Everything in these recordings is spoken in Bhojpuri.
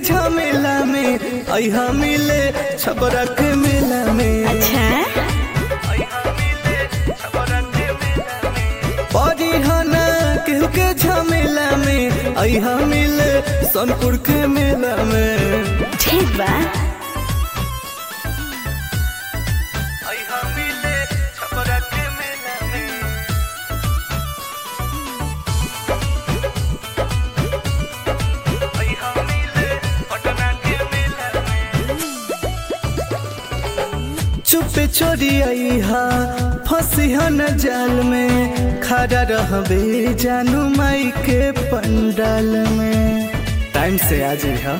झमेला में अहा मिले छबरा के मेला में अच्छा परिहना केहू के झमेला में अहा मिले सोनपुर के मेला में ठीक बा अहा मिले छबरा के मेला में अहा मिले पटना के मेला में चुपे चोरी अहा फंसिहा न जाल में खड़ा रहबे जानू माई के पंडाल में टाइम से आ जइहा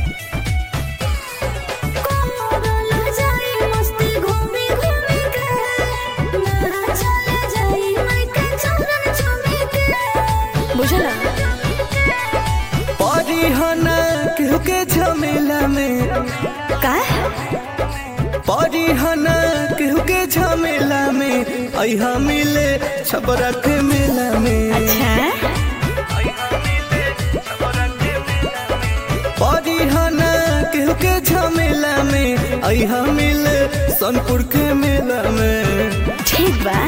बुझला परिहना केहू के झमेला में का परिहना केहू के झमेला में अहा मिले छबरा के मेला में अच्छा परिहना केहू के झमेला में अहा मिले सोनपुर के मेला में ठीक बा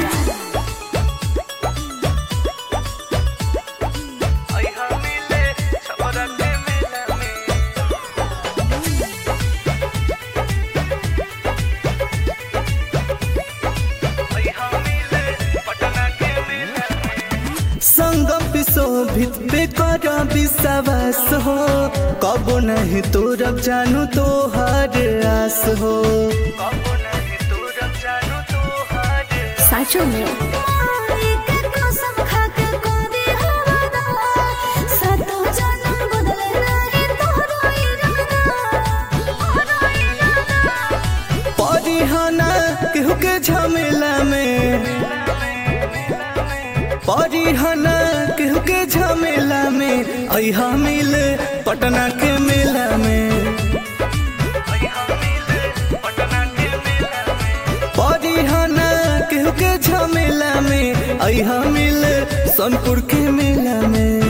अहा मिले छबरा के मेला में संगम विशोभित बेकर विश्वास हो कबो नहीं तोरब जानू तो हर आस हो साचो में परिहना केहू के झमेला में परिहना केहू के झमेला में अहा मिले पटना के मेला में परिहना केहू के झमेला में अहा मिले सोनपुर के मेला में